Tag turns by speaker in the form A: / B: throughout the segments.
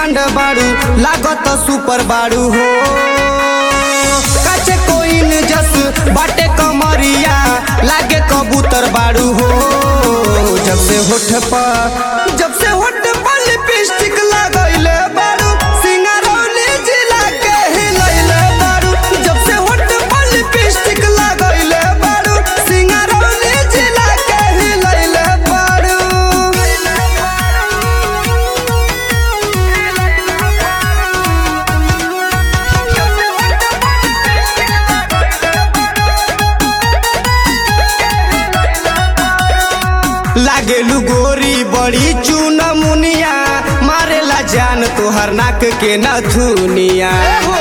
A: demand बाड़ू लागत super बाड़ू हो काचे कोइन जस बाटे कमरिया लागे कबूतर बाड़ू हो जब से होठ पर जब से होठ पर लिपस्टिक लगैले बाड़ू सिंगारौली जिला के हिलैले बाड़ू जब से होठ पर लिपस्टिक लगैले बाड़ू सिंगारौली जिला के हिलैले बाड़ू लागेलू गोरी बड़ी चून मुनिया मारेला जान तोहर नाक के नथुनिया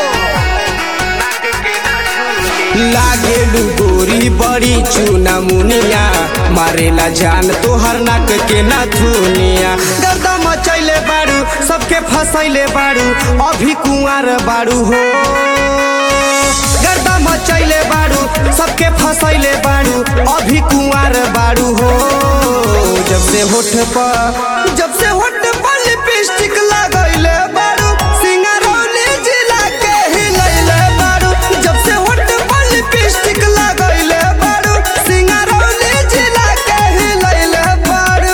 A: लागेलू गोरी बड़ी चूना मुनिया मारेला जान तोहर नाक के नथुनिया गर्दा मचैले बाड़ू सबके फसैले बाड़ू अभी कुंवार बाड़ू हो गर्दा मचैले बाड़ू सबके फसैले बाड़ू अभी कुंवार बाड़ू हो जब से होठ पर जब से होठ पर लिपस्टिक लगैले बाड़ू सिंगारौली जिला के हिलैले बाड़ू जब से होठ पर लिपस्टिक लगैले बाड़ू सिंगारौली जिला के हिलैले बाड़ू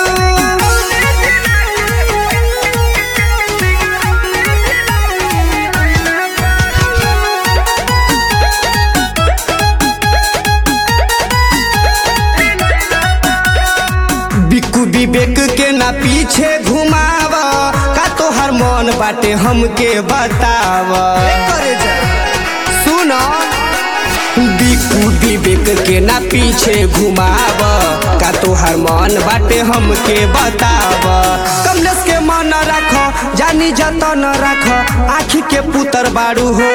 A: बिकू विवेक के ना पीछे घुमाव का तोहर मन बाटे हमके बताव सुन बिकू विवेक के ना पीछे घुमाव का तोहर मन बाटे हमके बताव कमलेश के मन रख जानी जतन रख आखी के पुतर बाड़ू हो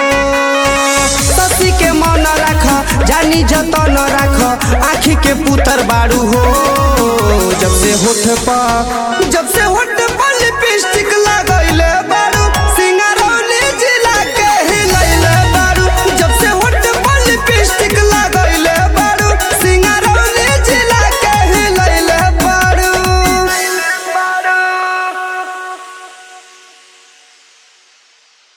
A: ससी के मन राख जानी जतन राख आखी के पुतर बाड़ू हो जब से होठ पर जब से होठ